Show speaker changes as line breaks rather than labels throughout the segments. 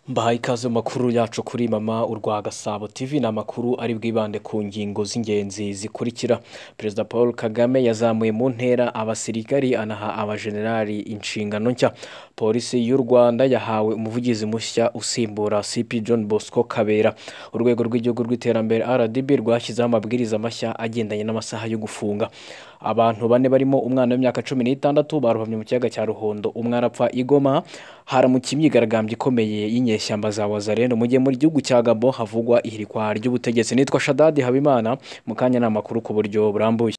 mbahaye ikaze mu makuru yacu kuri mama urwa gasabo tv ni amakuru ari bwibande ku ngingo z'ingenzi zikurikira perezida paul kagame yazamuye mu ntera abasirikari anaha abajenerali inshingano nshya polisi y'u rwanda yahawe umuvugizi mushya usimbura cp john bosco kabera urwego rw'igihugu rw'iterambere rdb rwashyizeho amabwiriza mashya agendanye n'amasaha yo gufunga abantu bane barimo umwana w'imyaka cumi n'itandatu barohamye mu kiyaga cya ruhondo umwana apfa igoma haramutse imyigaragambyo ikomeye y'inyeshyamba za wazareno mu gihe mu gihugu cya gabo havugwa ihirikwa ry'ubutegetsi nitwa shadadi habimana mu kanya ni amakuru ku buryo burambuye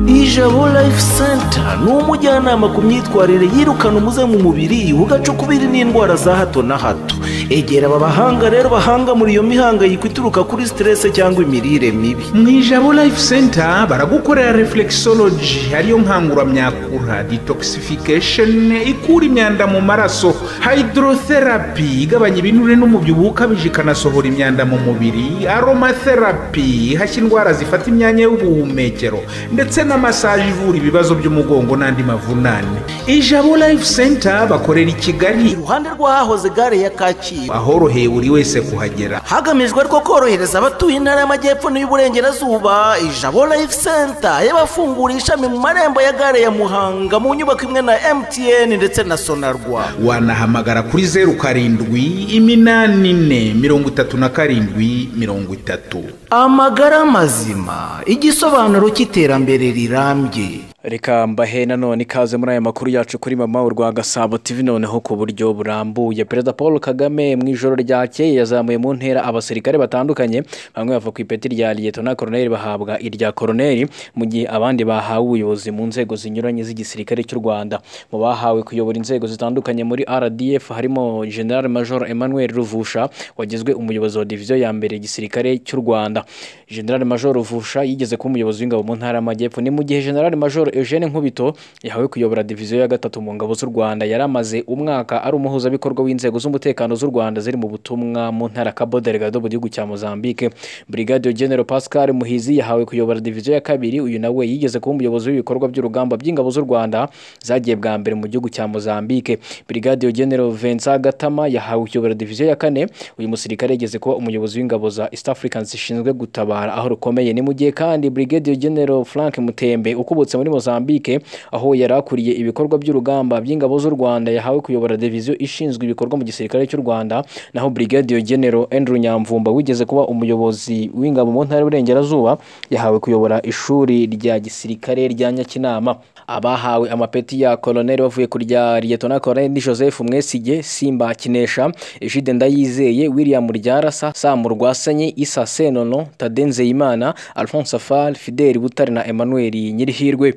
ijabo life center ni umujyanama ku myitwarire yirukana umuze mu mubiri ugacukubiri n'indwara za hato na hato egera aba bahanga rero bahanga muri iyo mihangayiko ituruka kuri siterese cyangwa imirire mibi
mu ijabo life center baragukorera reflexology ariyo nkanguramyakura detoxification ikura imyanda mu maraso hydrotherapy igabanya ibinure n'umubyibuho ukabije ikanasohora imyanda mu mubiri aromatherapy ihashya indwara zifata imyanya y'ubuhumekero ndetse na masaje ivura ibibazo by'umugongo n'andi mavunane ijabo life center bakorera i kigali
iruhande rw'ahahoze gare ya kacyiru
ahoroheye buri wese kuhagera
hagamijwe rwo korohereza abatuye intara y'amajyepfo n'iy'uburengerazuba ijabo life center y'abafungura ishami mu marembo ya gare ya muhanga mu nyubako imwe na mtn ndetse na sonarwa
wanahamagara kuri zeru karindwi iminani ine mirongo itatu na karindwi mirongo itatu
amagara mazima igisobanuro cy'iterambere rirambye
reka mbahe nanone ikaze muri aya makuru yacu kuri mama urwa gasabo tv noneho ku buryo burambuye perezida paul kagame mu ijoro ryakeye yazamuye mu ntera abasirikare batandukanye bamwe bava ku ipeti rya liyetona koroneri bahabwa irya koroneri mu gihe abandi bahawe ubuyobozi mu nzego zinyuranye z'igisirikare cy'u rwanda mu bahawe kuyobora inzego zitandukanye muri rdf harimo general major emmanuel ruvusha wagizwe umuyobozi wa diviziyo ya mbere igisirikare cy'u rwanda general major ruvusha yigeze kuba umuyobozi w'ingabo mu ntara y'amajyepfo ni mu gihe general major eugene nkubito yahawe kuyobora diviziyo ya gatatu mu ngabo z'u rwanda yari amaze umwaka ari umuhuzabikorwa w'inzego z'umutekano z'u rwanda ziri mu butumwa mu ntara ka boderegado mu gihugu cya mozambique brigadier general pascal muhizi yahawe kuyobora diviziyo ya kabiri uyu nawe yigeze kuba umuyobozi w'ibikorwa by'urugamba by'ingabo z'u rwanda zagiye bwa mbere mu gihugu cya mozambique brigadier general vincent gatama yahawe kuyobora diviziyo ya kane uyu musirikare yigeze kuba umuyobozi w'ingabo za east african zishinzwe gutabara aho rukomeye ni mu gihe kandi brigadier general frank mutembe ukubutse muri mozambique Mozambique aho yari akuriye ibikorwa by'urugamba by'ingabo z'u Rwanda yahawe kuyobora diviziyo ishinzwe ibikorwa mu gisirikare cy'u Rwanda naho Brigadier General Andrew Nyamvumba wigeze kuba umuyobozi w'ingabo mu ntara y'Iburengerazuba yahawe kuyobora ishuri rya gisirikare rya Nyakinama abahawe amapeti ya koloneli bavuye ku rya liyetona koloneli ni joseph mwesige simba kinesha ejide ndayizeye william ryarasa samu rwasenye isa senono tadenzeimana alphonse afar fideli butare na emmanuel nyirihirwe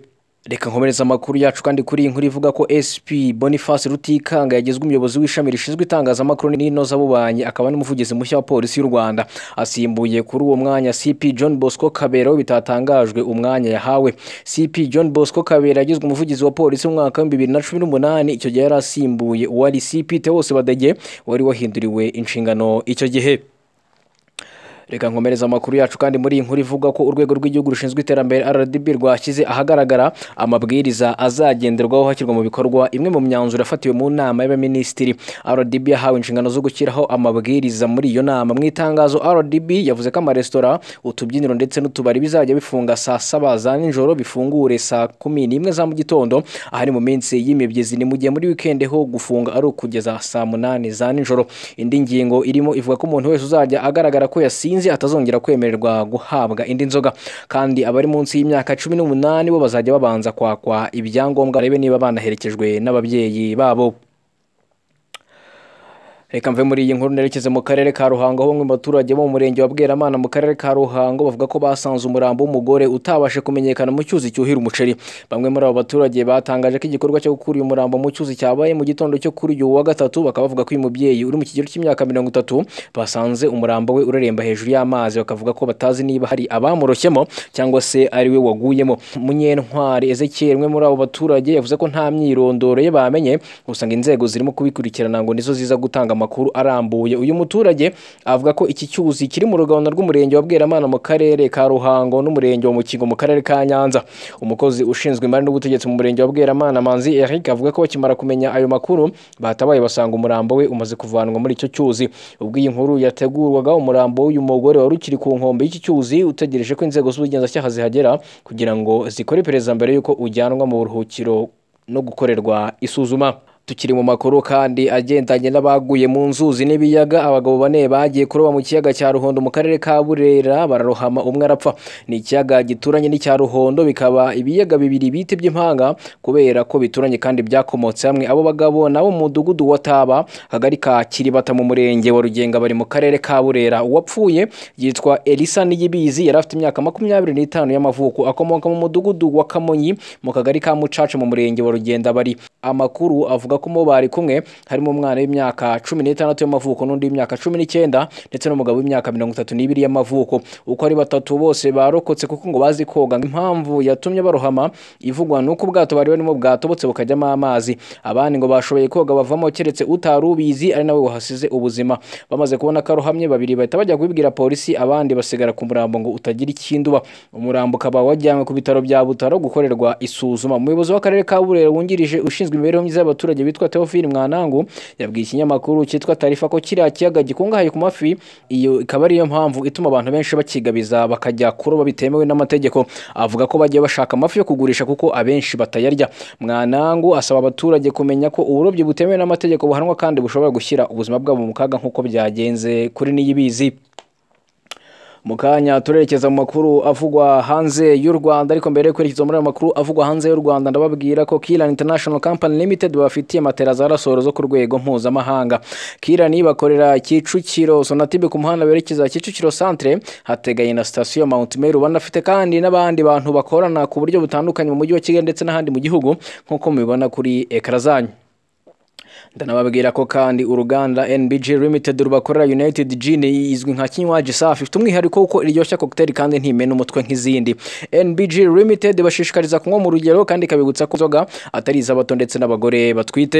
reka nkomereza amakuru yacu kandi kuri iyi nkuru ivuga ko sp boniface rutikanga yagizwe umuyobozi w'ishami rishinzwe itangazamakuru n'inozabubanyi akaba n'umuvugizi mushya wa polisi y'u rwanda asimbuye kuri uwo mwanya cp john bosco kabera bitatangajwe umwanya yahawe cp john bosco kabera yagizwe umuvugizi wa polisi mu mwaka w'ibihumbi bibiri na cumi n'umunani icyo gihe yari asimbuye uwari cp teose badege wari wahinduriwe inshingano icyo gihe reka nkomereza amakuru yacu kandi muri iyi nkuru ivuga ko urwego rw'igihugu rushinzwe iterambere rdb rwashyize ahagaragara amabwiriza azagenderwaho hashyirwa mu bikorwa imwe mu myanzuro yafatiwe mu nama y'abaminisitiri rdb yahawe inshingano zo gushyiraho amabwiriza muri iyo nama mu itangazo rdb yavuze ko amaresitora utubyiniro ndetse n'utubari bizajya bifunga saa saba za nijoro bifungure saa kumi n'imwe za mu gitondo ahari mu minsi y'imibyizi ni mu gihe muri wikendi ho gufunga ari ukugeza saa munani za nijoro indi ngingo irimo ivuga ko umuntu wese uzajya agaragara ko yasinze atazongera kwemererwa guhabwa indi nzoga kandi abari munsi y'imyaka cumi n'umunani bo bazajya babanza kwakwa ibyangombwa barebe niba banaherekejwe n'ababyeyi babo reka mve muri iyi nkuru nerekeze mu karere ka ruhango aho bamwe mu baturage bo mu murenge wa bweramana mu karere ka ruhango bavuga ko basanze umurambo w'umugore utabashe kumenyekana mu cyuzi cyuhira umuceri bamwe muri abo baturage batangaje ko igikorwa cyo gukura uyu murambo mu cyuzi cyabaye mu gitondo cyo kuri uyu wa gatatu bakaba bavuga ko uyu mubyeyi uri mu kigero cy'imyaka mirongo itatu basanze umurambo we ureremba hejuru y'amazi bakavuga ko batazi niba hari abamuroshyemo cyangwa se ari we waguyemo munyentwari ezekiel umwe muri abo baturage yavuze ko nta myirondoro ye bamenye gusa ngo inzego zirimo kubikurikirana ngo nizo ziza gutanga amakuru arambuye uyu muturage avuga ko iki cyuzi kiri mu rugabano rw'umurenge wa bweramana mu karere ka ruhango n'umurenge wa mukingo mu karere ka nyanza umukozi ushinzwe imari n'ubutegetsi mu murenge wa bweramana manzi eric avuga ko bakimara kumenya ayo makuru batabaye basanga umurambo we umaze kuvanwa muri icyo cyuzi ubwo iyi nkuru yategurwaga umurambo w'uyu mugore wari ukiri ku nkombe y'iki cyuzi utegereje ko inzego z'ubugenzacyaha zihagera kugira ngo zikore iperereza mbere y'uko ujyanwa mu buruhukiro no gukorerwa isuzuma tukiri mu makuru kandi agendanye n'abaguye mu nzuzi n'ibiyaga abagabo bane bagiye kuroba mu kiyaga cya ruhondo mu karere ka burera bararohama umwe arapfa ni ikiyaga gituranye n'icya ruhondo bikaba ibiyaga bibiri bita iby'impanga kubera ko bituranye kandi byakomotse hamwe abo bagabo nabo mu mudugudu wa taba akagari ka kiribata mu murenge wa rugenga bari mu karere ka burera uwapfuye yitwa elisa niyibizi yari afite imyaka makumyabiri n'itanu y'amavuko akomoka mu mudugudu wa kamonyi mu kagari ka mucaca mu murenge wa rugenda bari amakuru avuga ko mu bari kumwe harimo umwana w'imyaka cumi n'itandatu y'amavuko n'undi w'imyaka cumi n'icyenda ndetse n'umugabo w'imyaka mirongo itatu n'ibiri y'amavuko uko ari batatu bose barokotse kuko ngo bazi koga impamvu yatumye barohama ivugwa ni uko ubwato bari barimo bwatobotse bukajyamo amazi abandi ngo bashoboye koga bavamo keretse utari ubizi ari nawe wahasize ubuzima bamaze kubona ko arohamye babiri bahita bajya kubibwira polisi abandi basigara ku murambo ngo utagira ikindi uba umurambo ukaba wajyanywe ku bitaro bya butaro gukorerwa isuzuma umuyobozi w'akarere ka burera wungirije ushinzwe imibereho myiza y'abaturage witwa Theophile Mwanangu yabwiye ikinyamakuru cyitwa Tarifa ko kiriya kiyaga gikungahaye ku mafi iyo ikaba ariyo mpamvu ituma abantu benshi bakigabiza bakajya kuroba bitemewe n'amategeko avuga ko bagiye bashaka amafi yo kugurisha kuko abenshi batayarya Mwanangu asaba abaturage kumenya ko uburobyi butemewe n'amategeko buhanwa kandi bushobora gushyira ubuzima bwabo mu kaga nk'uko byagenze kuri niyibizi mu kanya turerekeza mu makuru avugwa hanze y'u rwanda ariko mbere yo kwerekeza muri ayo makuru avugwa hanze y'u rwanda ndababwira ko kiran international company limited babafitiye matera za rasoro zo ku rwego mpuzamahanga kiran bakorera kicukiro sonatibe ku muhanda werekeza kicukiro centre hateganye na sitasiyo mount meru banafite kandi n'abandi bantu bakorana ku buryo butandukanye mu mujyi wa kigali ndetse n'ahandi mu gihugu nk'uko mubibona kuri ekara zanyu ndanababwira ko kandi uruganda NBG Limited rubakorera United Gin izwi nka kinywaji safi ifite umwihariko kuko iryoshya cocktail kandi ntimena umutwe nk'izindi NBG Limited bashishikariza kunywa mu rugero kandi ikabibutsa ko inzoga atari iz'abato ndetse n'abagore batwite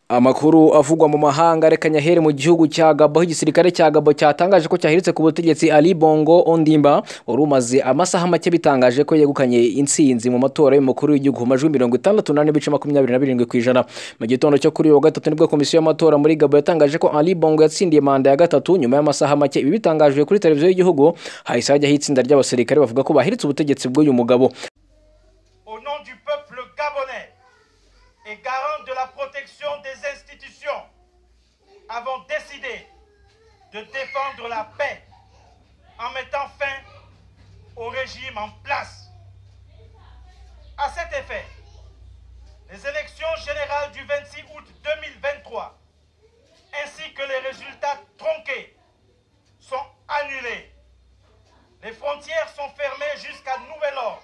amakuru avugwa mu mahanga reka nyahere mu gihugu cya Gabo aho igisirikare cya Gabo cyatangaje ko cyahiritse ku butegetsi Ali Bongo Ondimba wari umaze amasaha make bitangaje ko yegukanye intsinzi mu matora y'umukuru w'igihugu majwi mirongo itandatu n'ane bice makumyabiri na birindwi ku ijana mu gitondo cyo kuri uwa gatatu nibwo komisiyo y'amatora muri Gabo yatangaje ko Ali Bongo yatsindiye manda ya gatatu nyuma y'amasaha make ibi bitangajwe kuri televiziyo y'igihugu hahise hajyaho itsinda ry'abasirikare bavuga ko bahiritse ubutegetsi bw'uyu mugabo
et garante de la protection des institutions, avons décidé de défendre la paix en mettant fin au régime en place. À cet effet, les élections générales du 26 août 2023 ainsi que les résultats tronqués sont annulés. Les frontières sont fermées jusqu'à nouvel ordre.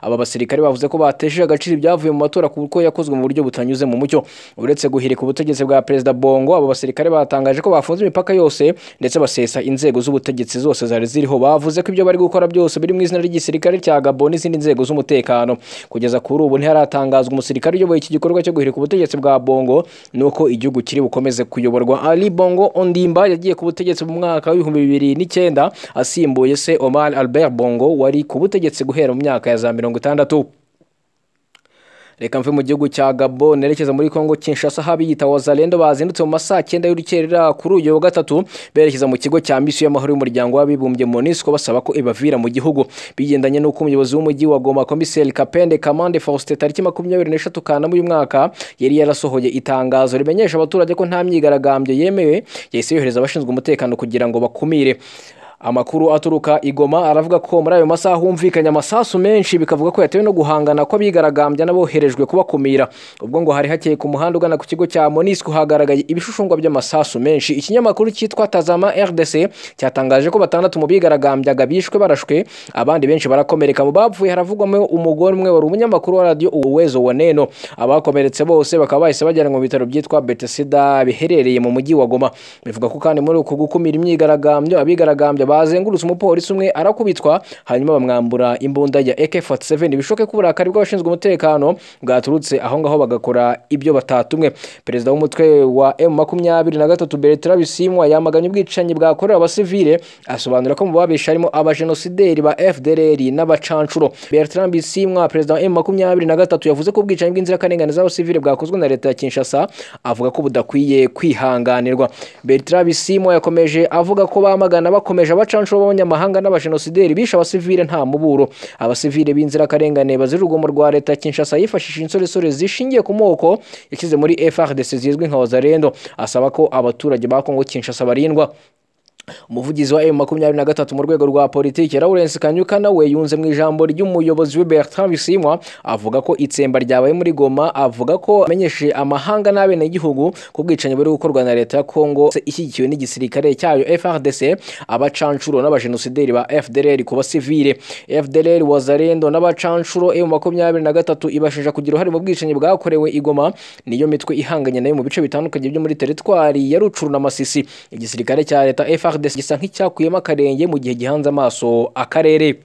aba basirikare bavuze ko bateje agaciro ibyavuye mu matora kuko yakozwe mu buryo butanyuze mu mucyo uretse guhirika ubutegetsi bwa perezida bongo aba basirikare batangaje ko bafunze imipaka yose ndetse basesa inzego z'ubutegetsi zose zari ziriho bavuze ko ibyo bari gukora byose biri mu izina ry'igisirikare cya gabo n'izindi nzego z'umutekano kugeza kuri ubu ntiharatangazwa umusirikare uyoboye iki gikorwa cyo guhirika ubutegetsi bwa bongo nuko igihugu kiri bukomeze kuyoborwa ali bongo ondimba yagiye ku butegetsi mu mwaka w'ibihumbi bibiri n'icyenda asimbuye se omar albert bongo wari ku butegetsi guhera mu myaka ya za mirongo itandatu reka mve mu gihugu cya gabo nerekeza muri kongo kinshasa aho abiyita wazalendo bazindutse mu masaha cyenda y'urukerera kuri uyu wa gatatu berekeza mu kigo cya misiyo y'amahoro y'umuryango w'abibumbye monisco basaba ko ibavira mu gihugu bigendanye n'uko umuyobozi w'umujyi wa goma komiseri kapende kamande faustin tariki makumyabiri n'eshatu kanama uyu mwaka yari yarasohoye itangazo rimenyesha abaturage ko nta myigaragambyo yemewe yahise yohereza abashinzwe umutekano kugira ngo bakumire amakuru aturuka igoma aravuga ko muri ayo masaha humvikanye amasasu menshi bikavuga ko yatewe no guhangana kw'abigaragambya n'aboherejwe kubakumira ubwo ngo hari hakeye ku muhanda ugana ku kigo cya monisco hagaragaye ibishushungwa by'amasasu menshi ikinyamakuru cyitwa tazama rdc cyatangaje ko batandatu mu bigaragambyaga bishwe barashwe abandi benshi barakomereka mu bapfuye haravugwamo umugore umwe wari umunyamakuru wa radiyo uwezo wa neno abakomeretse bose bakaba bahise bajyana mu bitaro byitwa betesida biherereye mu mujyi wa goma bivuga ko kandi muri uku gukumira imyigaragambyo abigaragambya bazengurutse umupolisi umwe arakubitwa hanyuma bamwambura imbunda ya AK47 bishoke ko uburakari bw'abashinzwe umutekano bwaturutse aho ngaho bagakora ibyo batatumwe perezida w'umutwe wa M23 Bertrand Bisimwa yamaganye ubwicanyi bwakorewe abasivile asobanura ko mu babisha harimo abajenosideri ba FDLR n'abacancuro Bertrand Bisimwa perezida wa M23 yavuze ko ubwicanyi bw'inzirakarengane z'abasivile bwakozwe na leta ya Kinshasa avuga ko budakwiye kwihanganirwa Bertrand Bisimwa yakomeje avuga ko bamagana bakomeje abacancuro b'abanyamahanga n'abajenosideri bishe abasivile nta muburo abasivile b'inzirakarengane bazira urugomo rwa leta ya Kinshasa yifashishije insoresore zishingiye ku moko yashyize muri FRDC zizwi nka Wazalendo asaba ko abaturage ba Kongo Kinshasa barindwa umuvugizi wa M23 mu rwego rwa politiki Lawrence Kanyuka nawe yunze mu ijambo ry'umuyobozi we Bertrand Bisimwa avuga ko itsemba ryabaye muri Goma avuga ko amenyesheje amahanga n'abenegihugu ko ubwicanyi buri gukorwa na leta ya Kongo ishyigikiwe n'igisirikare cyayo FRDC abacancuro n'abajenosideri ba FDLR ku basivile FDLR Wazalendo n'abacancuro M23 ibashinja kugira uruhare mu bwicanyi bwakorewe i Goma niyo mitwe ihanganye nayo mu bice bitandukanye byo muri teritwari ya Rucuru na Masisi igisirikare cya leta FRDC gisa nk'icyakuyemo akarenge mu gihe gihanze amaso akarere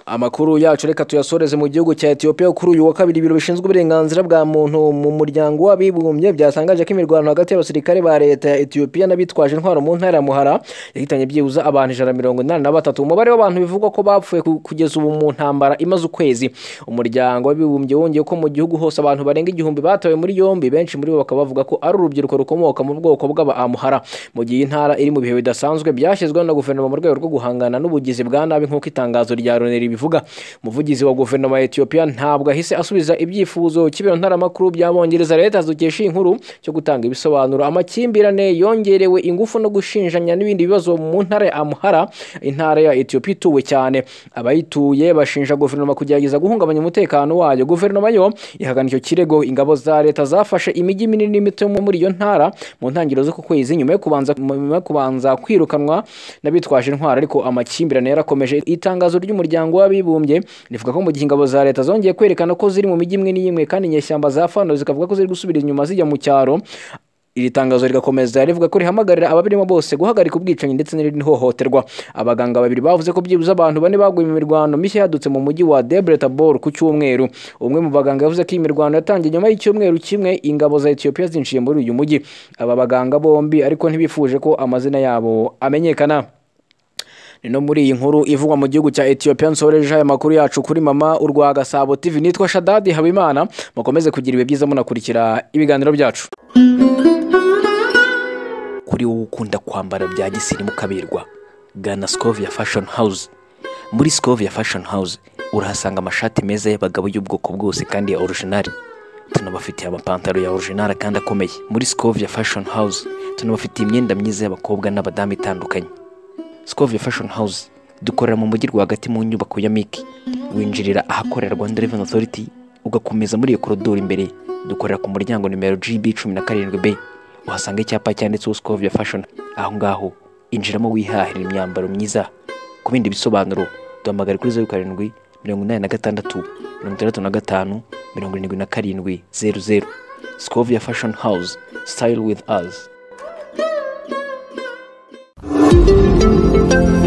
amakuru yacu reka tuyasoreze mu gihugu cya etiyopiya kuri uyu wa kabiri ibiro bishinzwe uburenganzira bwa muntu mu muryango w'abibumbye byatangaje ko imirwano hagati y'abasirikare ba leta ya etiyopiya n'abitwaje intwaro mu ntara ya muhara yahitanye byibuze abantu ijana mirongo inani na batatu umubare w'abantu bivugwa ko bapfuye kugeza ubu mu ntambara imaze ukwezi umuryango w'abibumbye wongeye ko mu gihugu hose abantu barenga igihumbi batawe muri yombi benshi muri bo bakaba bavuga ko ari urubyiruko rukomoka mu bwoko bw'abamuhara mu gihe intara iri mu bihe bidasanzwe byashyizweho na guverinoma mu rwego rwo guhangana n'ubugizi bwa nabi nk'uko itangazo rya roneri bivuga umuvugizi wa guverinoma ya Ethiopia ntabwo ahise asubiza ibyifuzo cy'ibiro ntaramakuru by'abongereza leta dukesha inkuru cyo gutanga ibisobanuro amakimbirane yongerewe ingufu no gushinjanya n'ibindi bibazo mu ntara ya Amhara intara ya Ethiopia ituwe cyane abayituye bashinja guverinoma kugerageza guhungabanya umutekano wayo guverinoma yo ihagana icyo kirego ingabo za leta zafashe imijyi minini mito muri iyo ntara mu ntangiriro z'uku kwezi nyuma yo kubanza nyuma yo kubanza kwirukanwa n'abitwaje intwaro ariko amakimbirane yarakomeje itangazo ry'umuryango wa w'abibumbye rivuga ko mu gihe ingabo za leta zongeye kwerekana ko ziri mu mijyi imwe n'imwe kandi inyeshyamba za fano zikavuga ko ziri gusubira inyuma zijya mu cyaro iri tangazo rigakomeza rivuga ko rihamagarira ababirimo bose guhagarika ubwicanyi ndetse n'irindi hohoterwa abaganga babiri bavuze ko byibuze abantu bane baguye mu mirwano mishya yadutse mu mujyi wa Debrecen ku cyumweru umwe mu baganga yavuze ko iyi mirwano yatangiye nyuma y'icyumweru kimwe ingabo za Ethiopia zinjiye muri uyu mujyi aba baganga bombi ariko ntibifuje ko amazina yabo amenyekana ni no muri iyi nkuru ivugwa mu gihugu cya Ethiopia nsoreje aya makuru yacu kuri mama urwa Gasabo TV nitwa Shadadi Habimana mukomeze kugira ibihe byiza munakurikira ibiganiro byacu kuri wowe ukunda kwambara bya gisirimu kabirwa gana Scovia Fashion House muri Scovia Fashion House urahasanga amashati meza y'abagabo y'ubwoko bwose kandi ya original tunabafitiye amapantaro ya original kandi akomeye muri Scovia Fashion House tunabafitiye imyenda myiza y'abakobwa n'abadamu itandukanye Scovia Fashion House dukorera mu mujyi rwagati mu nyubako ya Miki winjirira ahakorera Rwanda Revenue Authority ugakomeza muri iyo korodoro imbere dukorera ku muryango nimero GB 17B uhasanga icyapa cyanditseho Scovia Fashion aho ngaho injiramo wihahira imyambaro myiza ku bindi bisobanuro duhamagare kuri 07 86 65 77 00 Scovia Fashion House Style with us thank you